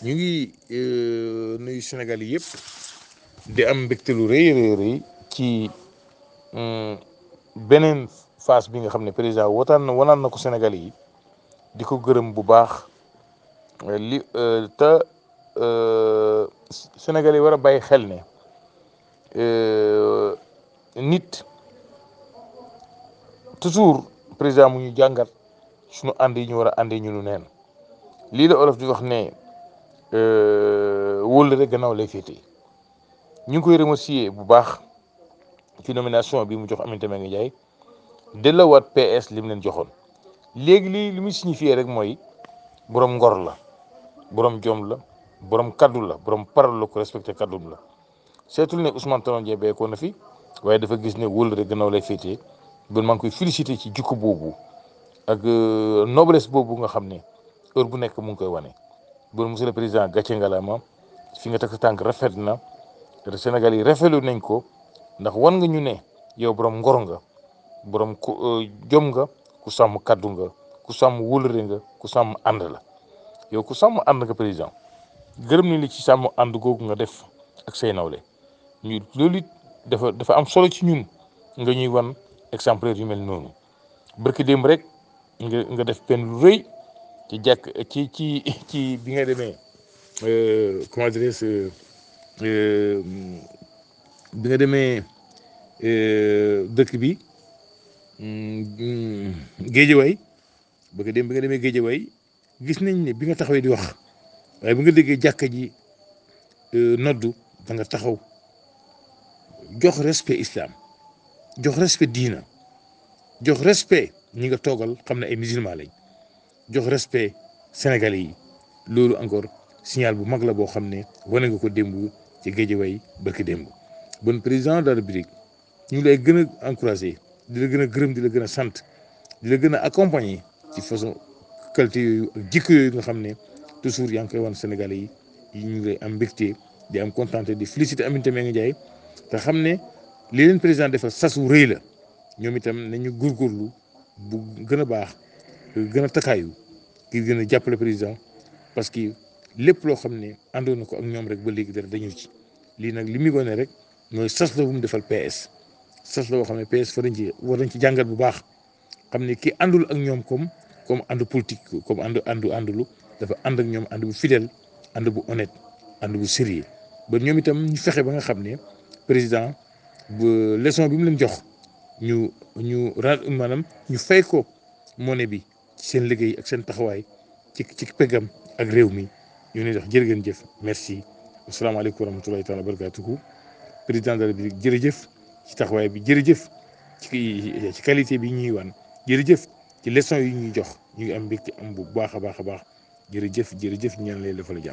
ñu ngi nuyu Sénégal yi yëpp di am mbégte lu rëy rëy rëy ci beneen phase bi nga xam ne président wotaan na wanaan na ko Sénégal yi di ko gërëm bu baax li te Sénégal yi war a bàyyi xel ne nit toujours président mu ñu jàngat suñu ànd yi ñu war a àndee ñu lu neen lii la olof di wax ne wóolu rek gannaaw lay féetee ñu ngi koy remercier bu baax ci nomination bi mu jox Aminata Mbengue Ndiaye delloowaat PS li mu leen joxoon léegi lii li muy signifié rek mooy borom ngor la borom jom la borom kaddu la borom parole la ko respecté kaddum la seetul ne Ousmane Tanor Dieng beekoo na fi waaye dafa gis ne wóolu rek gannaaw lay féetee bon maa ngi koy félicité ci jikko boobu ak noblesse boobu nga xam ne heure bu nekk mu ngi koy wane bon monsieur le président gàcce ngalaama fi nga takk tànk rafet na te Sénégal yi rafetlu nañ ko ndax wan nga ñu ne yow borom ngor nga borom ku jom nga ku sàmm kaddu nga ku sàmm wóolare nga ku sàmm ànd la yow ku sàmm ànd nga président gërëm ni li ci sàmm ànd googu nga def ak say nawle ñu loolu it dafa dafa am solo ci ñun nga ñuy wan exemplaire yu mel noonu barki démb rek nga nga def pen lu rëy ci jàkk ci ci ci bi nga demee comment dirais-je bi nga demee dëkk bi géejewaay barki démb bi nga demee géejewaay gis nañ ne bi nga taxawee di wax waaye bi nga déggee jàkka ji noddu da nga taxaw jox respect islam jox respect diina jox respect ñi nga toogal xam ne ay musulman lañ jox respect sénégalais yi loolu encore signal bu mag la boo xam ne wane nga ko démb ci géejewaay barki démb bon président de la République ñu ngi lay gën a encouragé di la gën a gërëm di la gën a sant di la gën a accompagner ci façon qualité yooyu ak jikko yooyu nga xam ne toujours yaa ngi koy wan sénégalais yi ñu ngi lay am mbégte di am contenté di féliciter Aminata Mbengue Ndiaye te xam ne li leen président defal sasu rëy la ñoom itam nañu góorgóorlu bu gën a baax gën a takaayu ngir gën a jàppale président parce que lépp loo xam ne àndoon na ko ak ñoom rek ba léegi dara dañu ci lii nag li muy wane rek mooy sas la bu mu defal PS sas la boo xam ne PS fa dañ ci war nañ ci jàngat bu baax xam ne kii àndul ak ñoom comme comme ànd politique comme ànd àndu àndulu dafa ànd ak ñoom ànd bu fidèle ànd bu honnête ànd bu sérieux ba ñoom itam ñu fexe ba nga xam ne président bu leçon bi mu leen jox ñu ñu ra maanaam ñu fay ko monnaie bi ci seen liggéey ak seen taxawaay ci ci peggam ak réew mi ñu ne dox jërë ngeen jëf merci asalaamaaleykum wa rahmatulahi taala wa barakatuhu président de la République jërëjëf ci taxawaay bi jërëjëf ci ci qualité bi ñuy wan jërëjëf ci leçon yi ñuy jox ñu ngi am mbégte am bu baax a baax a baax jërëjëf jërëjëf ñaan lay defal jàmm